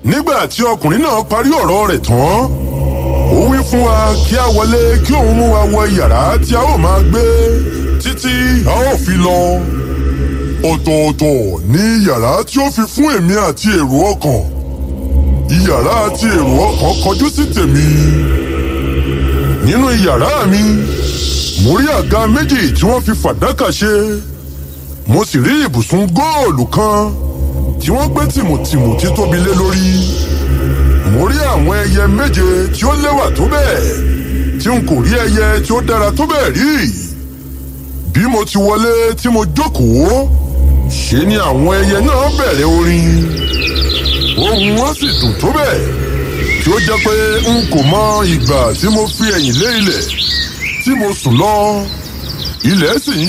nígbà tí ọkùnrin náà parí ọ̀rọ̀ rẹ̀ tán ó wí fún wa kí a wọlé kí òun mú wa wọ yàrá tí a ó máa gbé títí a ó fi lọ ọ̀tọ̀ọ̀tọ̀ ní yàrá tí ó fi fún èmi àti èrò ọkàn ìyàrá àti èrò ọkàn kọjú sí tèmi nínú yàrá mi mo rí àga méjì tí wọ́n fi fàdákà ṣe mo sì rí ibùsùn góòlù kan tí wọ́n gbé tìmùtìmù tí tóbi lé lórí mo rí àwọn ẹyẹ méje tí ó lẹ́wà tó bẹ́ẹ̀ tí n kò rí ẹyẹ tí ó dára tó bẹ́ẹ̀ rí bí mo ti wọlé tí mo jókòó ṣe ni àwọn ẹyẹ náà bẹ̀rẹ̀ orin ohùn wọn sì dùn tó bẹ́ẹ̀ tí ó jẹ́ pé n kò mọ ìgbà tí mo fi ẹ̀yìn lé ilẹ̀ tí mo sùn lọ ilẹ̀ sì ń